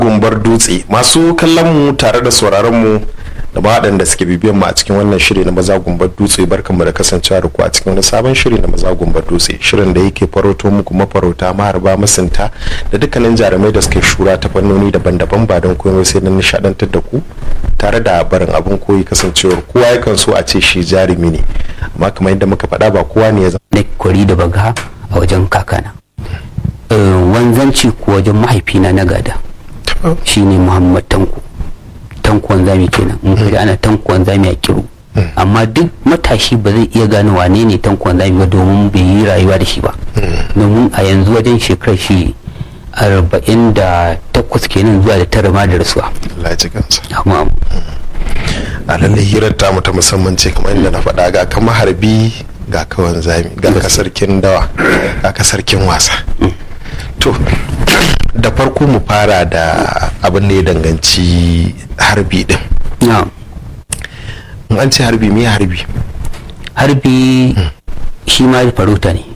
gumbar dutse masu kallon mu tare da sauraron mu da waɗanda suke bibiyan mu a cikin wannan shiri na maza gumbar dutse barkanmu da kasancewa da ku a cikin wani sabon shiri na maza gumbar dutse shirin da yake faroto muku mafarauta maharba masunta da dukkanin jarumai da suke shura ta fannoni daban-daban ba don komai sai don nishadantar da ku tare da barin abin koyi kasancewar kowa yakan so a ce shi jarumi ne amma kamar yadda muka faɗa ba kowa ne ya zama na kwari da baga a wajen kakana wanzanci ko wajen mahaifina na gada shine muhammad tanko tanko wanzami kenan in kaji ana tanko wanzami a kiru amma duk matashi ba zai iya gane wane ne tanko wanzami ba domin bai yi rayuwa da shi ba domin a yanzu wajen shekarar shi arba'in da takwas kenan zuwa da tara ma da rasuwa Allah ya ji kansa amma a lallai hirar tamu ta musamman ce kamar yadda na faɗa ga kama harbi ga kawan zami ga ka sarkin dawa ga ka sarkin wasa to da farko mu fara da abin da ya danganci harbi din na in an ce harbi me harbi harbi shi ma farauta ne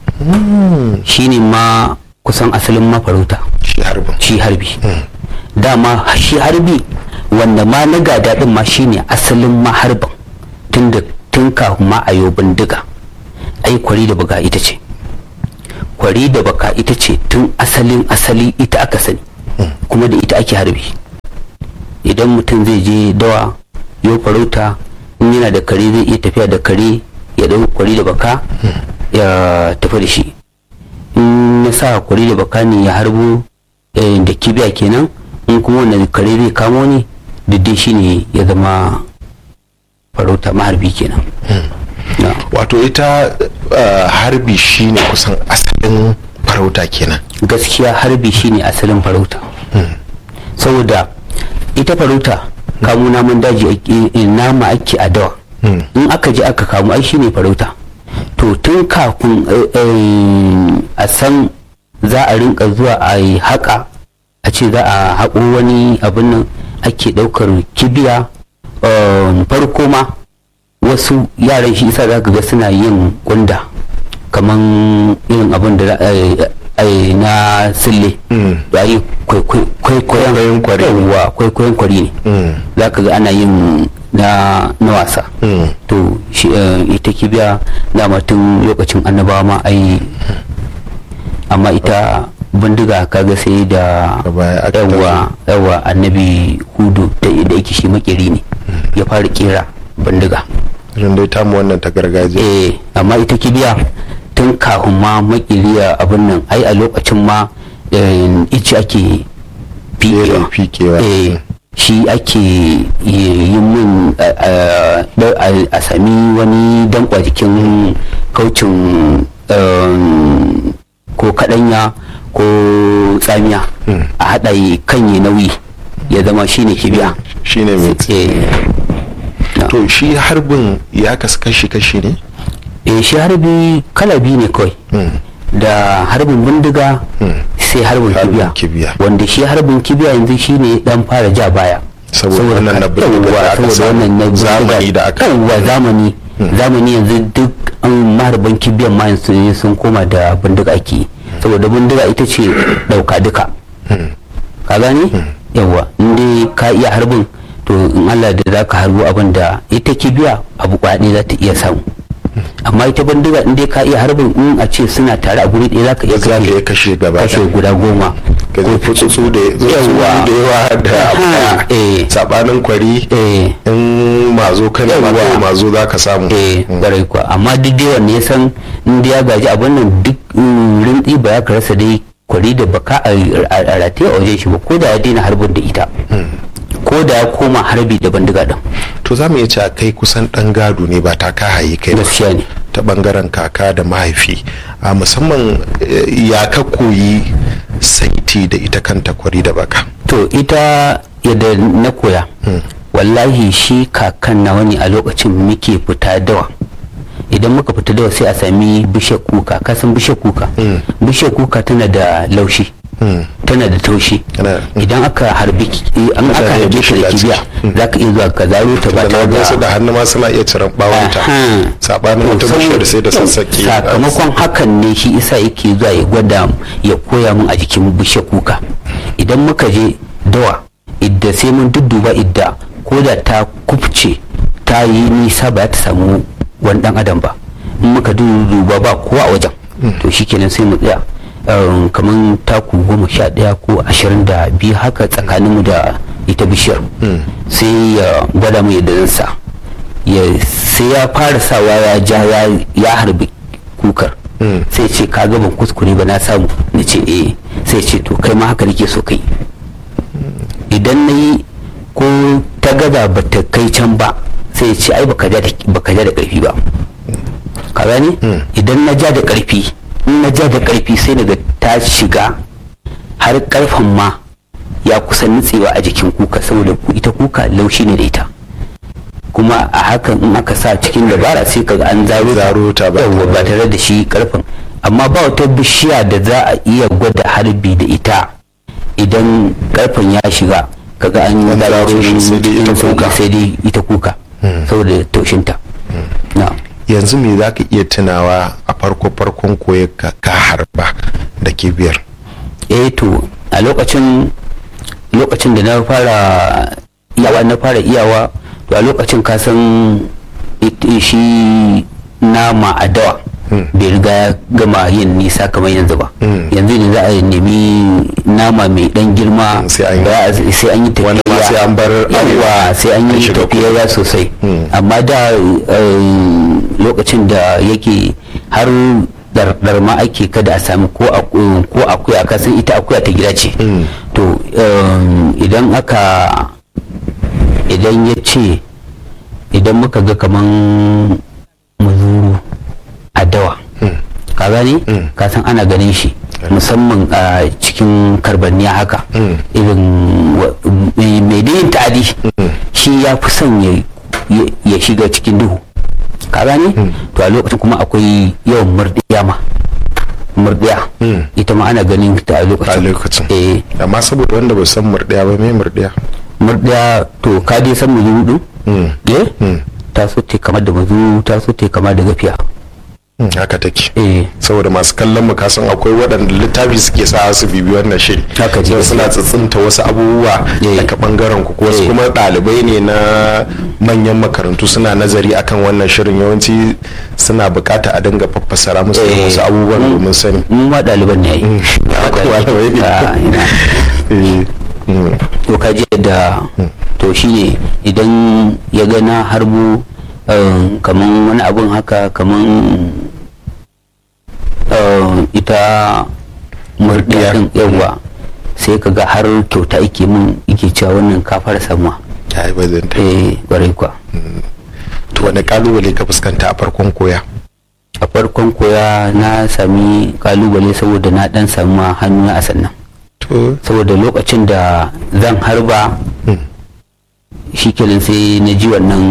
shi ne ma kusan asalin ma farauta shi harbin shi harbi dama shi harbi wanda ma na gada din ma shine asalin ma harbin tun da tun kafin ma a bindiga ai kwari da baka ita ce kwari da baka ita ce tun asalin asali ita aka sani kuma da ita ake harbi idan mutum zai je dawa yau farauta in yana da kare zai iya tafiya da kare ya ɗau kwari da baka ya tafi da shi in na sa kwari da baka ne ya harbo eh, da kibiya kenan in kuma wanda kare zai kamo ne diddin shi ne ya zama farauta maharbi kenan Na. wato ita uh, harbi shine kusan asalin farauta kenan gaskiya harbi shine asalin farauta saboda ita farauta kamo namun daji ake- eh, nama ake a dawa in aka je aka kamo ai shine farauta to tun kafin eh, eh, a san za a rinka zuwa a yi haƙa a ce za a haƙo wani abin nan ake ɗaukar kibiya um, farko ma wasu yaran shi isa za ka ga suna yin gunda kaman irin abin da za a yi- a yi na sille da yi kwaikwayon Kwaikwayon kwari. yawwa, kwaikwayon kwari ne Mm. za ka ga ana yin na na wasa to shi eh, ita kibiya dama tun lokacin annabawa ma ai amma ita bindiga kaga sai da Da baya aka yawa yawa annabi hudu da da yake shi makeri ne ya fara kera bindiga irin dai tamu wannan ta gargajiya eh amma ita kibiya tun kafin ma makeriya abin nan ai a lokacin ma eh, ice ake Fere fiƙewa fikewa eh shi ake yi min a- a- a- a sami wani dankwa jikin kaucin um, ko kadanya ko tsamiya a haɗa yi kan yi nauyi ya zama shine kibiya shine mai eh na. to shi harbin ya kasu kashi-kashi ne eh shi harbi kala biyu ne kawai da harbin bindiga sai harbin Harbin kibiya kibiya. wanda shi harbin kibiya yanzu shine dan fara ja baya Saboda wannan na bindiga da aka saboda samu, wannan na bindiga. zamani da aka- yawwa zamani zamani yanzu duk an maharban kibiyan ma yanzu sun koma da bindiga ake yi. saboda bindiga ita ce dauka duka ka gane yawa in dai ka iya harbin to in Allah da za ka harbo abin da ita kibiya abu kwaɗe za ta iya samu amma ita bindiga in dai ka iya harbin in a ce suna tare a guri ɗaya za ka iya za ka kashe iya kashe gaba kashe ɗaya. guda goma ka zai fi tsutsu da Yawwa. da yawa da abu Aha, ɗaya. eh. sabanin kwari eh in mazo kana ma Yawwa. kawai mazo za ka samu eh kwarai kuwa amma duk dai wanne ya san in dai ya gaji abin nan duk mm, rintsi ba ya ka rasa dai kwari da baka a a- a rataye a wajen shi ba ko da ya daina harbin da ita ko da ya koma harbi da bandiga din to za mu iya cewa kai kusan ɗan gado ne ba ta ka haye kai ba gaskiya ne ta bangaren kaka da mahaifi a musamman eh, ya ka koyi saiti da ita kanta kwari da baka to ita yadda na koya wallahi shi kakan nawa ne a lokacin muke fita dawa idan muka fita dawa sai a sami bishiyar kuka kasan bishiyar kuka bishiyar kuka tana da laushi tana da taushi Tana- idan aka harbi ki- an aka Tana harbi da ta da shiga kibiya ciki. za ka iya zuwa ka zaro ta ba da tare na su da da hannu ma suna iya ciran bawanta Aha. sabanin To, wata saboda- bishiyar sai da sassaƙi sakamakon hakan ne shi isa yake zuwa ya gwada ya koya min a jikin bishiyar kuka idan muka je dawa idda sai mun dudduba idda ko da ta kufce ta yi nisa ba ta samu wani dan adam ba in muka dudduba ba kowa a wajen to shikenan sai mu tsaya kamar taku goma sha daya ko ashirin da biyu haka tsakaninmu da ita bishiyar sai ya gwada mu yadda zan sa sai ya fara sawa ya ja ya harbi kukar sai ce ka ban kuskure ba na samu na ce eh sai ce to kai ma haka nake so kai idan na yi ko ta gaza ba ta kai can ba sai ya ce ai baka ja da karfi ba ka gani idan na ja da karfi in na ja da karfi sai daga ta shiga har karfen ma ya kusa nutsewa a jikin kuka saboda ita kuka laushi ne da ita kuma a hakan in aka sa cikin dabara sai kaga an zaro ta ba tare da shi karfin amma ba wata bishiya da za a iya gwada harbi da ita idan karfin ya shiga kaga an yi zaro shi sai dai ita kuka sai dai ita kuka saboda taushinta yanzu me za ka iya tunawa a farko farkon koya ka harba da kibiyar eh to a lokacin lokacin da na fara iyawa na fara iyawa to a lokacin ka san shi nama a dawa bai riga ya gama yin nisa kamar yanzu ba yanzu ne za a nemi nama mai dan girma sai an yi tafiya sai an bar yawa sai an yi tafiya sosai amma da lokacin da yake har dardar ma ake kada a sami ko akuya ka san ita akuya ta gida ce to idan aka idan ya ce idan muka ga kaman muzuru a dawa ka gani ka san ana ganin shi musamman a cikin karbanniya haka irin mai yin ta'adi shi ya fi son ya shiga cikin duhu ka gani to a lokacin kuma akwai yawan murdiya ma murdiya ita ma ana ganin ta a lokacin eh amma saboda wanda ba san murdiya ba me murdiya murdiya to ka dai san muzuru din eh ta so te kamar da mazu ta so te kamar da gafiya haka take eh saboda masu kallon mu kasan akwai waɗanda littafi suke sa su bibi wannan shiri haka so suna tsitsinta wasu abubuwa daga bangaren ku wasu kuma ɗalibai ne na manyan makarantu suna nazari akan wannan shirin yawanci suna bukata a dinga faffasara musu wasu abubuwan domin sani mu ma ɗaliban ne yi to ka je da to shine idan ya gana harbu kaman wani abun haka kaman ita murdiya din yawa sai ka ga har kyauta ike min ike cewa wannan ka fara samuwa ya yi bazanta eh kwarai kwa to wani kalubale ka fuskanta a farkon koya a farkon koya na sami kalubale saboda na dan samu hannu a sannan saboda lokacin da zan harba shi kenan sai na ji wannan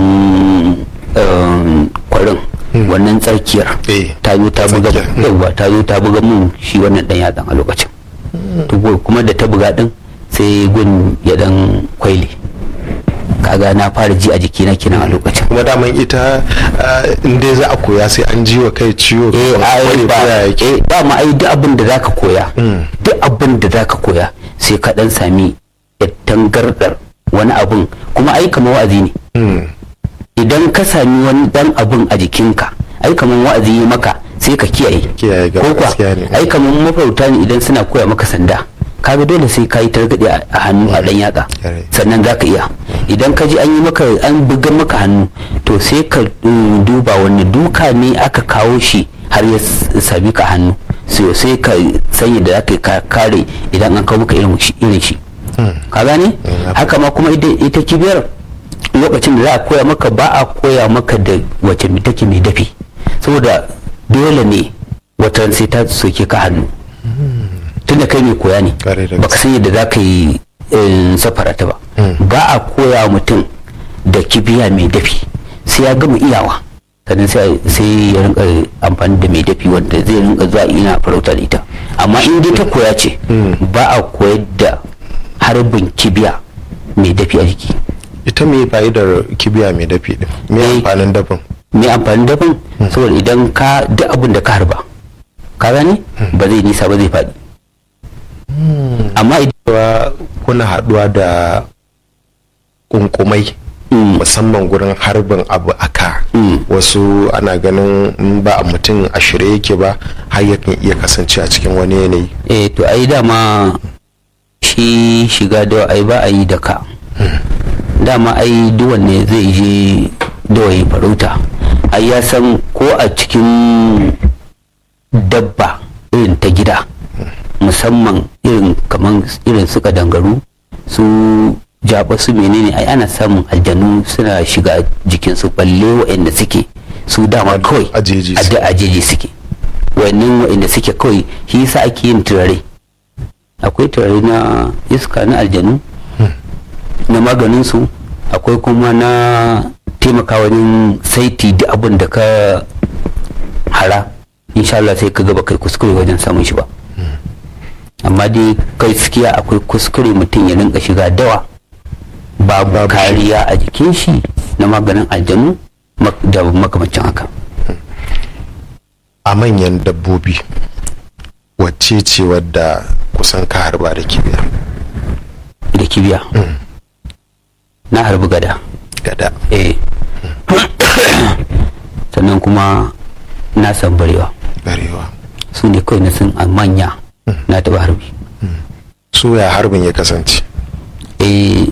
kwarin wannan tsarkiyar ta zo ta buga yawa ta zo ta buga mun shi wannan dan yatsan a lokacin kuma da ta buga din sai gun ya dan kwaile kaga na fara ji a jikina kenan a lokacin kuma daman ita in dai za a koya sai an ji wa kai ciwo eh ai ba eh dama ai duk abin da zaka koya duk abin da zaka koya sai ka dan sami tangardar wani abun kuma ai kamar wa'azi ne idan ka sami wani dan abun a jikinka ai kamar wa'azi yi maka sai ka kiyaye ko kuwa ai kamar mafarauta ne idan suna koya maka sanda kaga dole sai ka yi targaɗe a hannu a ɗan yatsa sannan za ka iya idan ka ji an yi maka an buga maka hannu to sai ka duba wani duka ne aka kawo shi har ya sami ka hannu sai ka sanya da za ka kare idan an kawo maka irin shi ka gane haka ma kuma ita kibiyar lokacin da za a koya maka ba a koya maka da wace take mai dafi saboda dole ne watan sai ta soke ka hannu tunda kai mai koya ne baka san yadda za ka yi safara ta ba ba a koya mutum da kibiya mai dafi sai ya gama iyawa sannan sai ya rinka amfani da mai dafi wanda zai rinka zuwa ina farauta da ita amma in dai ta koya ce ba a koyar da harbin kibiya mai dafi a jiki ita mai fa'idar kibiya mai dafi din me amfanin dafin me amfanin dafin saboda idan ka duk abin da ka harba ka gane ba zai nisa ba zai faɗi amma idan kuna haɗuwa da kunkumai musamman gurin harbin abu aka wasu ana ganin in ba a mutum a shirye yake ba har yakan iya kasance a cikin wani yanayi eh to ai dama shi shiga da ai ba a yi da ka dama ai duwan ne zai je dawaye farauta ai ya san ko a cikin dabba irin ta gida musamman irin kaman irin su kadangaru su jaba su menene ai ana samun aljanu suna shiga jikinsu balle waɗanda suke su dama kawai ajeji a da ajeji suke wannan waɗanda suke kawai shi yasa ake yin turare akwai turare na iska na aljanu na maganin su akwai kuma na taimaka wajen saiti duk abin da ka hara insha Allah sai ka gaba kai kuskure wajen samun shi ba amma dai gaskiya akwai kuskure mutum ya rinka shiga dawa babu Babu shi. kariya a jikin shi na maganin aljanu mak- da makamancin haka a manyan dabbobi wacce ce wadda kusan ka harba da kibiya da kibiya na harbi gada gada eh sannan kuma na san barewa barewa su ne kawai na san a manya na taba harbi su ya harbin ya kasance eh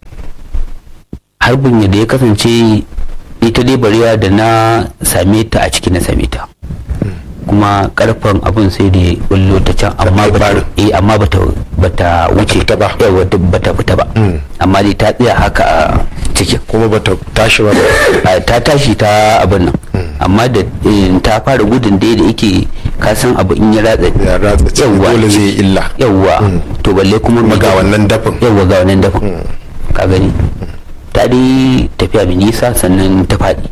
harbin yadda ya kasance ita dai barewa da na same ta a ciki na same ta kuma karfan abin sai da ya bullo ta can amma kai bata barin. eh amma bata bata wuce fita ba. yawa duk bata fita ba Mm. amma dai ta tsaya haka a cikin kuma bata tashi ba a, ta tashi ta abin nan amma da eh, ta fara gudun da da yake ka san abu in ya ratsa ya ratsa cikin Yawwa. dole zai yi illa yawwa to balle kuma kuma mai ga wannan dafin yawwa ga wannan dafin ka gani ta dai tafiya mai nisa sannan ta faɗi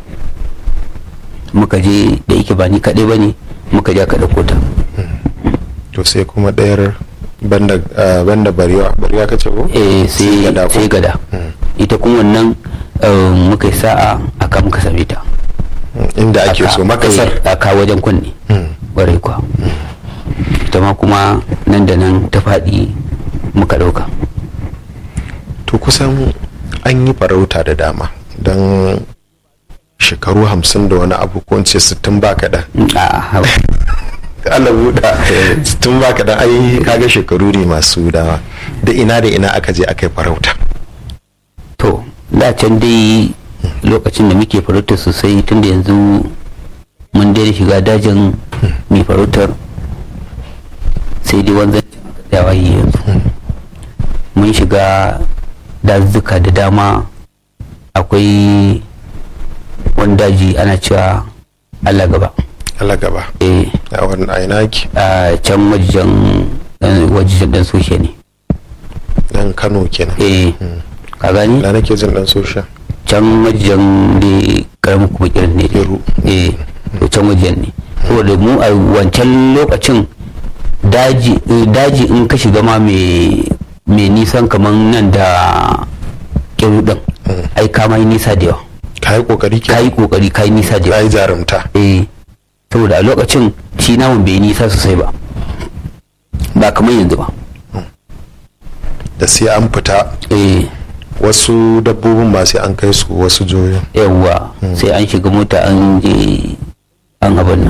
muka je da yake ba ni kaɗai ba ne muka je aka ɗauko ta to sai kuma ɗayar banda ah, banda barewa barewa kace ko eh sai gada ko? sai gada ita kuma wannan eh, muka yi sa'a aka muka same ta inda ake so Aka- makasar eh, aka wajen kunne Mm. ƙwarai kuwa ita ma kuma nan da nan ta faɗi muka ɗauka to kusan an yi farauta da dama don shekaru hamsin da wani abu ko in ce sittin ba kaɗan a haba. Allah buɗa sittin ba kaɗan ai kaga shekaru ne masu dama da ina da ina aka je aka yi farauta to da can dai lokacin da muke farautar sosai tun da yanzu mun daina shiga dajin mai farautar sai dai wanzan tsayawa yi yanzu mun shiga dazuka da dama akwai wani daji ana cewa allah gaba Allah gaba eh a wani a ina ki a can wajen wajen dan soshe ne dan Kano kenan eh ka gani da nake jin dan sosha can wajen da karamin kuma kirin ne Iru. eh to can wajen ne saboda mu a wancan lokacin daji eh, daji in ka shiga ma mai mai nisan kaman nan da kiru din ai ka mai nisa da yawa ka yi kokari ka ke yi kokari ka yi nisa da ka yawa yi jarumta eh saboda a lokacin shi namun bai yi nisa sosai ba ba kamar yanzu ba da sai an fita eh wasu dabbobin ba sai an kai su wasu joyin yawwa sai an shiga mota an je an abin nan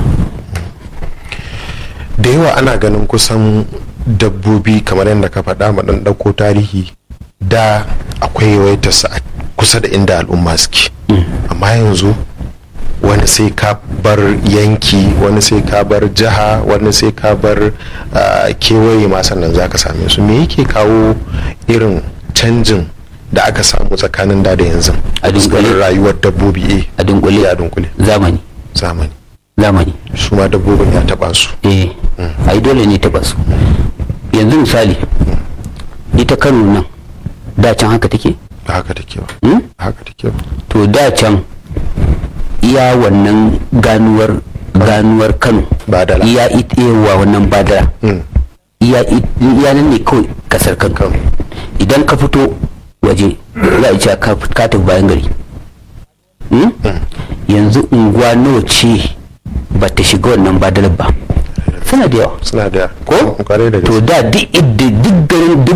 da yawa ana ganin kusan dabbobi kamar yadda ka faɗa ma ɗan ɗauko tarihi da akwai yawaitarsa a kusa da inda al'umma suke amma yanzu wani sai ka bar yanki wani sai ka bar jiha wani sai ka bar ah, kewaye ma sannan za ka same su me yake kawo irin canjin da aka samu tsakanin da da yanzu A dunkule. fuskar rayuwar dabbobi eh a dunkule a dunkule zamani zamani zamani su ma dabbobin ya taɓa su eh ai dole ne ta basu yanzu misali ita kano nan da can haka take ba haka take ba hmm? haka take ba to da can iya wannan ganuwar ganuwar kano Badala. iya it- yawa wannan badara Mm. iya it- iya nan ne kawai kasar kano Kano. idan ka fito waje za a ce ka ka tafi bayan gari Hmm? yanzu unguwa nawa ce ba ta shiga wannan badalar ba suna da yawa suna da ko kwarai da to gaske da duk idda duk garin duk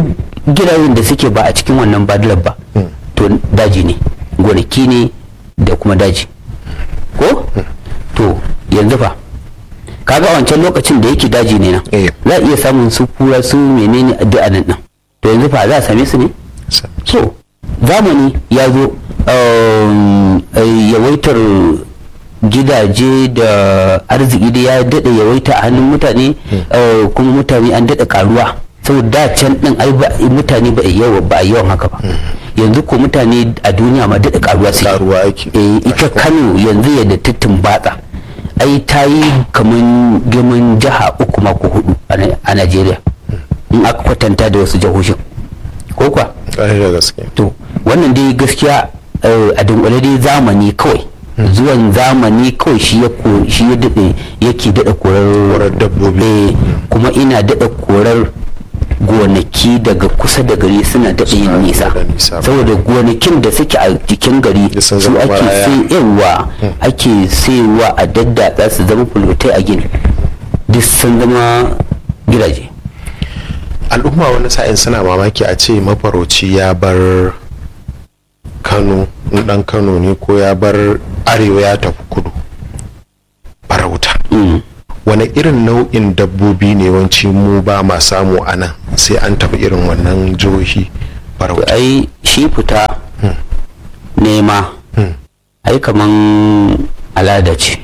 gidajen da suke ba a cikin wannan badalar ba to daji ne gonaki ne da kuma daji ko to yanzu fa kaga wancan lokacin da yake daji ne nan Eh. za a iya samun su kura su menene a duk anan nan to yanzu fa za a same su ne so zamani ya zo um, eh, yawaitar gidaje da arziki da ya daɗa yawaita a hannun mutane eh, kuma mutane an daɗa karuwa saboda da can ɗin ai ba- mutane ba a yawa ba a yawan haka ba yanzu ko mutane a duniya ma daɗa karuwa suke karuwa ake eh, ita kano yanzu yadda ta batsa ai ta yi kamar girman jiha uku mako hudu a Na- a najeriya in aka kwatanta da wasu jihohin ko kuwa ƙwarai da gaske to wannan dai gaskiya eh, a dunkule dai zamani kawai zuwan zamani kawai shi ya ko- shi ya daɗe yake daɗa korar Korar dabbobi. eh, kuma ina daɗa korar gonaki daga kusa da gari suna daɗa Suna yin nisa daɗa nisa. saboda gonakin da suke a jikin gari Da sun su zama ake maraya. sayarwa ake sayarwa a daddatsa su zama fulotai a gini duk sun zama gidaje al'umma wani sa'in suna mamaki a ce mafarauci ya bar kano in dan kano ne ko ya bar arewa ya tafi kudu farauta Mm. wani irin nau'in dabbobi ne wanci mu ba ma samu a nan sai an tafi irin wannan jihohi to farauta ai shi fita nema Hmm. ai kaman alada ce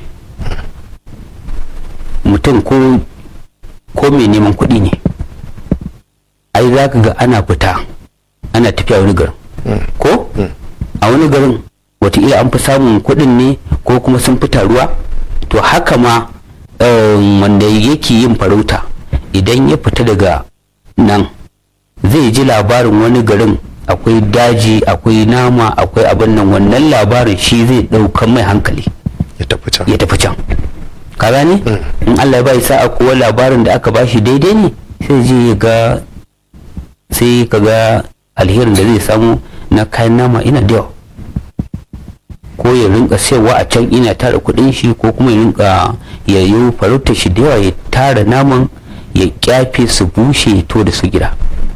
mutum ko ko mai neman kuɗi ne ai za ka ga ana fita ana tafiya wani garin ko a wani garin wataƙila an fi samun kuɗin ne ko kuma sun fi taruwa to haka ma um, wanda yake yin farauta idan ya fita daga nan zai ji labarin wani garin akwai daji akwai nama akwai abin nan wannan labarin shi zai ɗaukan mai hankali ya tafi can ya tafi can ka gane in Allah ya bai sa'a kuwa labarin da aka bashi daidai ne sai je ya ga sai ka ga alherin da zai samu na kayan nama ina da yawa ko ya rinka sayarwa a can ina tara kudin shi ko kuma ya rinka ya yi farauta shi da yawa ya tara naman ya kyafe su bushe ya to da su gida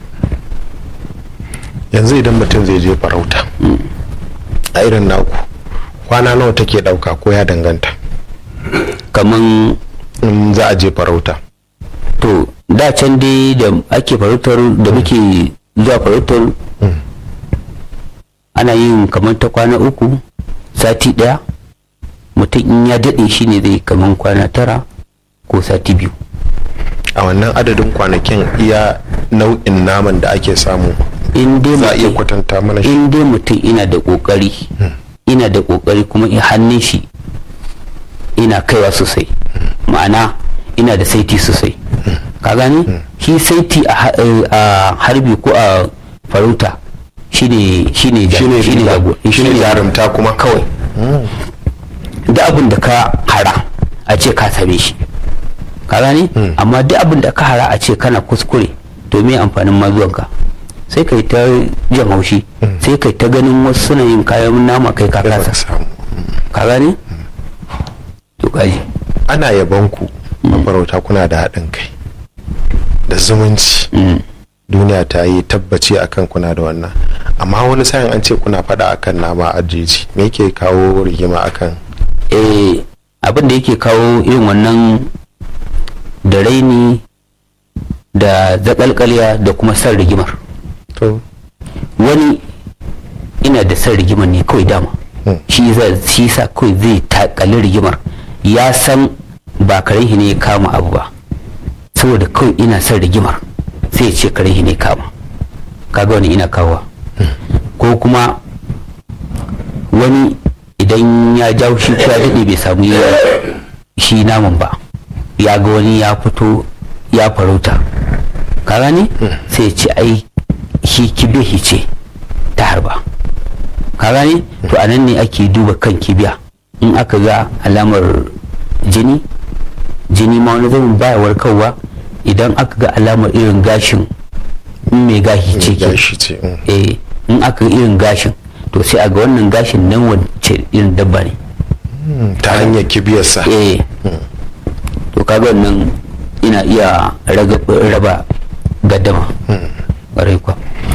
yanzu idan mutum zai je farauta a irin naku kwana nawa take dauka ko ya danganta kaman in za a je farauta to da can dai da ake farautar da muke zuwa farautar ana yin kamar ta kwana uku sati daya mutum in ya daɗe shi ne zai kamar kwana tara ko sati biyu a wannan adadin kwanakin iya nau'in naman da ake samu in dai za a iya mutum- kwatanta mana shi in dai mutum ina da kokari ina da kokari kuma in hannun shi ina kaiwa sosai ma'ana ina da saiti sosai ka gani shi saiti a ha- eh, a harbi ko a farauta shine shine ja- shine shine riba, jago- shine shine jarumta kuma kawai da abin da ka hara a ce ka same shi ka gani amma duk abin da ka hara a ce kana kuskure to me amfanin mazuwanka sai kai ta jan haushi sai kai ta ganin wasu suna yin kayan nama kai ka da baka kasa samu ka gani to kaji ana yabon ku mafarauta kuna da haɗin kai da zumunci duniya ta yi tabbaci akan kuna da wannan amma wani sa'in an ce kuna faɗa akan nama a jeji me yake kawo rigima akan eh abin da yake kawo irin wannan da raini da zakalkaliya da kuma san rigimar to wani ina da san rigimar ne kawai dama Hmm. shi za shi sa kawai zai takali rigimar ya san ba karen shi ne ya kama abu ba saboda kawai ina son rigimar sai ya ce karen shi ne ya kama kaga wani ina kawowa ko kuma wani idan ya jawo shi ko ya daɗe bai samu ya- shi naman ba ya ga wani ya fito ya farauta ka gane sai ya ce ai shi kibe shi ce ta harba ka gane to a nan ne ake duba kan kibiya in aka ga alamar jini jini ma wani zama baya warkarwa idan aka ga alamar irin gashin in mai gashi ce ke gashi ce mm. eh in aka ga irin gashin to sai a ga wannan gashin nan wacce irin dabba ne Mm, ta hanyar kibiyarsa eh to kaga wannan ina iya raga- raba gaddama ƙwarai kuwa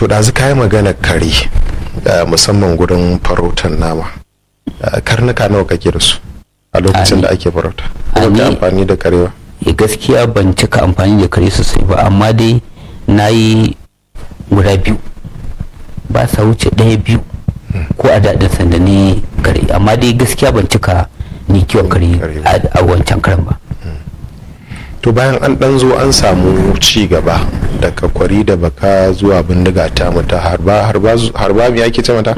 to da ka yi magana kare uh, musamman gurin farautar nama uh, karnuka nawa kake da su a lokacin da ake farauta a kuma ni- ka amfani da karewa Eh, gaskiya ban cika amfani da kare sosai ba amma dai na yi guda biyu ba sa wuce ɗaya biyu ko a daɗin sanda ne kare amma dai gaskiya ban cika ni kiwon kare Kare ba. a a wancan karen ba to bayan an dan zo an samu ci gaba daga kwari da baka zuwa bindiga ta mata harba harba harba me ake ce mata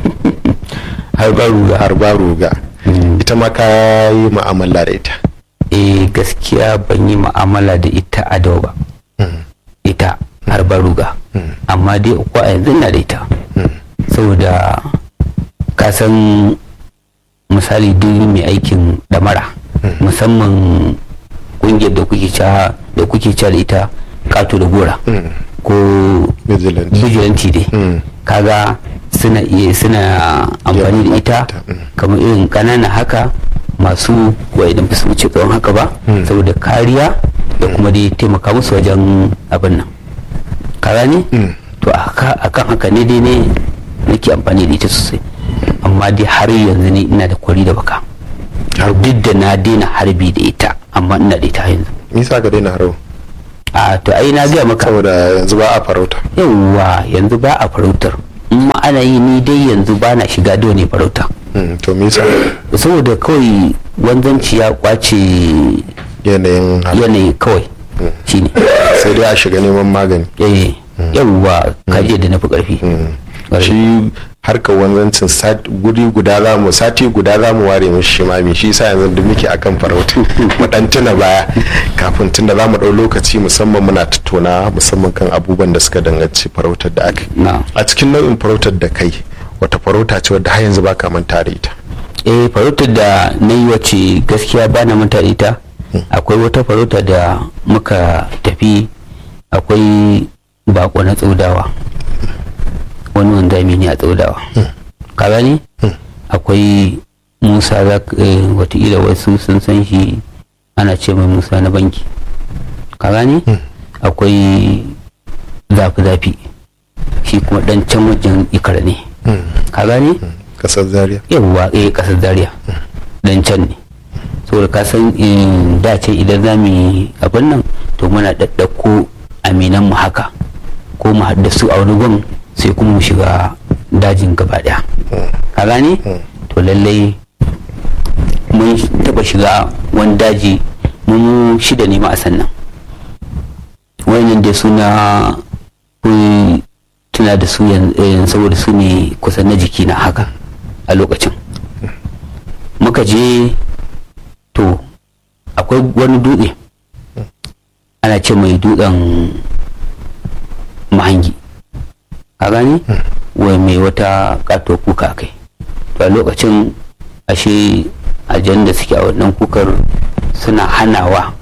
har ba ruga harba ruga ita ma ka yi mu'amala da ita eh gaskiya ban yi mu'amala da ita a dawa ba ita har ba ruga amma dai uku a yanzu ina da ita saboda ka san misali duk mai aikin damara musamman kungiyar da kuke ca da kuke ca da ita kato da gora ko vigilant vigilante dai Mm. kaga suna iya suna amfani da ita Mm. kamar irin ƙanana haka masu wa idan ba su wuce tsawon haka ba Mm. saboda kariya da kuma dai taimaka musu wajen abin nan ka gane Mm. to a haka- akan haka ne dai ne nake amfani da ita sosai amma dai har yanzu ne ina da kwari da baka duk da na daina harbi da ita amma ina da ita yanzu nisa ka daina haro a to ai na gaya maka saboda yanzu ba a farauta yawwa yanzu ba a farautar in ma ana yi ni dai yanzu ba na shiga da wani farauta Mm, to me yasa saboda kawai wanzanci ya kwace yanayin hal- yanayi kawai shine sai dai a shiga neman magani eh yawwa kaje da nafi karfi Ƙwarai. shi harkar wanzancin sat- guri guda za mu sati guda za mu ware mishi shi mami shi sa yanzu duk muke akan farauta mu dan tuna baya kafin tunda za mu dau lokaci musamman muna tattauna musamman kan abubuwan da suka danganci farautar da aka yi. na a cikin nau'in farautar da kai wata farauta ce wadda har yanzu baka manta da ita eh farautar da na yi wace gaskiya ba na manta da ita akwai wata farauta da muka tafi akwai bako na tsaudawa wani wanzami ne a tsaudawa ka gani akwai musa za watakila wasu sun san shi ana ce mai musa na banki ka gani akwai zafi-zafi shi kuma dan can wajen ikara ne ka gani kasar zaria yawwa eh kasar zaria dan can ne saboda ka san in da ce idan za mu yi abin nan to muna ɗaɗɗauko aminan mu haka ko mu haɗa su a wani gun sai kuma mu shiga dajin gaba ɗaya ka gane to lallai mun taɓa shiga wani daji mun shida ne ma a sannan wayannan dai suna kun tuna da su yan- eh, saboda su ne kusan na jiki na haka a lokacin muka je to akwai wani dutse ana ce mai dutsen mahangi ka gani wai mai wata kato kuka kai to a lokacin ashe ajan da suke a wannan kukar suna hanawa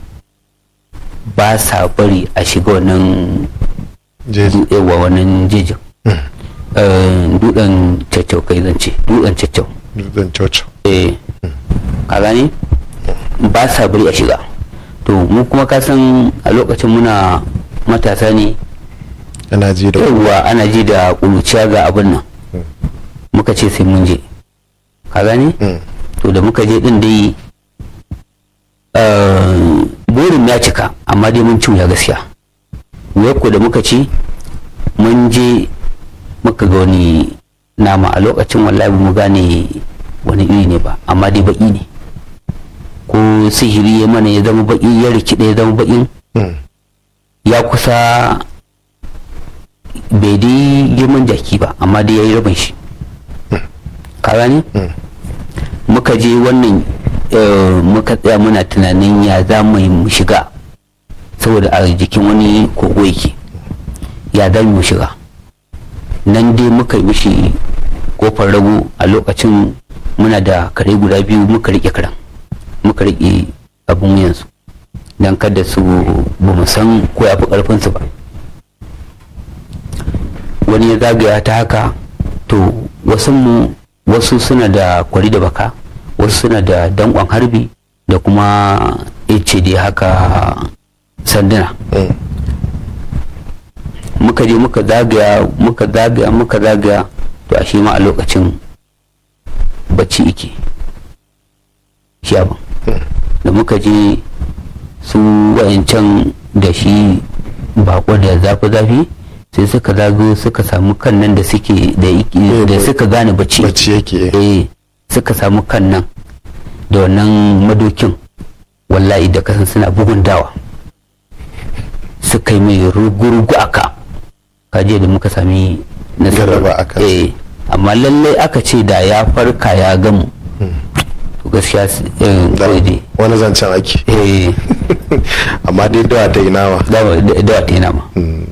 ba sa bari a shiga wannan jeji yawa wannan jejin Eh, dutsen caccau kai zance dutsen caccau dutsen coco eh ka gane ba sa bari a shiga to mu kuma ka san a lokacin muna matasa ne ana ji da yawwa ana ji da ƙuruciya ga abin nan muka ce sai mun je ka gane Mm. to da muka je din dai eh, burin ya cika amma dai mun cinya gaskiya wuyar ko da muka ci mun je muka ga wani nama a lokacin wallahi ba mu gane wani iri ne ba amma dai baki ne ko sihiri ya mana ya zama baki ya rikide ya zama bakin Mm. ya kusa bai dai girman jaki ba amma dai ya yi rabin shi ka gani Mm. muka je wannan eh, muka tsaya muna tunanin ya za mu yi mu shiga saboda a jikin wani kogo yake ya za mu shiga nan dai muka yi mishi kofar rago a lokacin muna da kare guda biyu muka rike karen muka rike abin wuyansu don kada su ba mu san ko ya fi karfinsu ba wani ya zagaya ta haka to wasu mu wasu suna da kwari da baka wasu suna da dankon harbi da kuma ice dai haka sanduna Mm. muka je muka zagaya muka zagaya muka zagaya to a shi ma a lokacin bacci ike shi abin da muka je su wayancan da shi bako da zafi-zafi sai suka zago suka samu kan nan da suke da suka gane bacci bacci yake eh suka samu kan nan da wannan madokin wallahi da kasan suna bugun dawa suka yi mai rugu-rugu aka kaje da muka sami Galaba a kansa. eh amma lallai aka ce da ya farka ya gamu to gaskiya s- eh, Da- kawai dai wani zancen ake eh amma dai dawa ta yi nama dawa da- dawa ta yana ma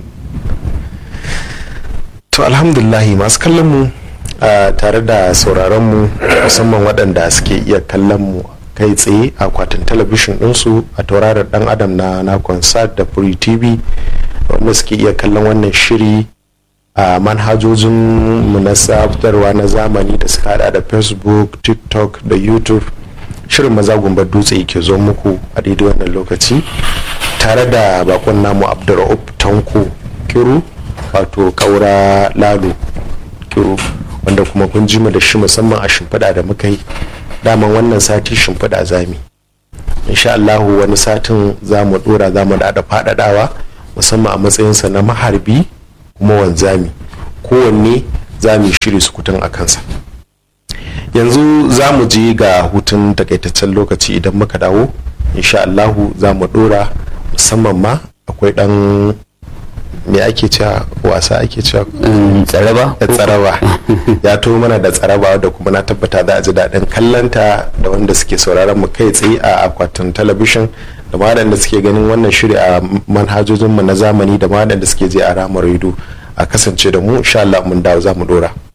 to alhamdulahi masu kallon mu a tare da sauraron mu musamman waɗanda suke iya kallon mu kai tsaye a akwatin talabishin ɗinsu a tauraron ɗan adam na na concert da free tv wanda suke iya kallon wannan shiri a manhajojin mu na sabutarwa na zamani da suka hada da facebook tiktok da youtube shirin maza gumbar dutse ke zo muku a daidai wannan lokaci tare da bakon namu abdurra'ub tanko kiru wato kaura lalo kiru wanda kuma kun ji mu da shi musamman a shimfiɗa da muka yi daman wannan sati shimfiɗa zami insha Allahu wani satin za mu dora za mu da faɗaɗawa musamman a matsayinsa na maharbi kuma wanzami kowanne za mu yi shiri sukutan a kansa yanzu za mu je ga hutun takaitaccen lokaci idan muka dawo insha Allahu za mu dora musamman ma akwai dan me ake cewa wasa ake cewa Mm, tsaraba da tsaraba ya to mana da tsaraba da kuma na tabbata za a ji daɗin kallanta da wanda suke sauraron mu kai tsaye a akwatin talabishin da ma waɗanda suke ganin wannan shiri a manhajojinmu na zamani da ma waɗanda suke je a ramar rido a kasance da mu insha Allah mun dawo za mu dora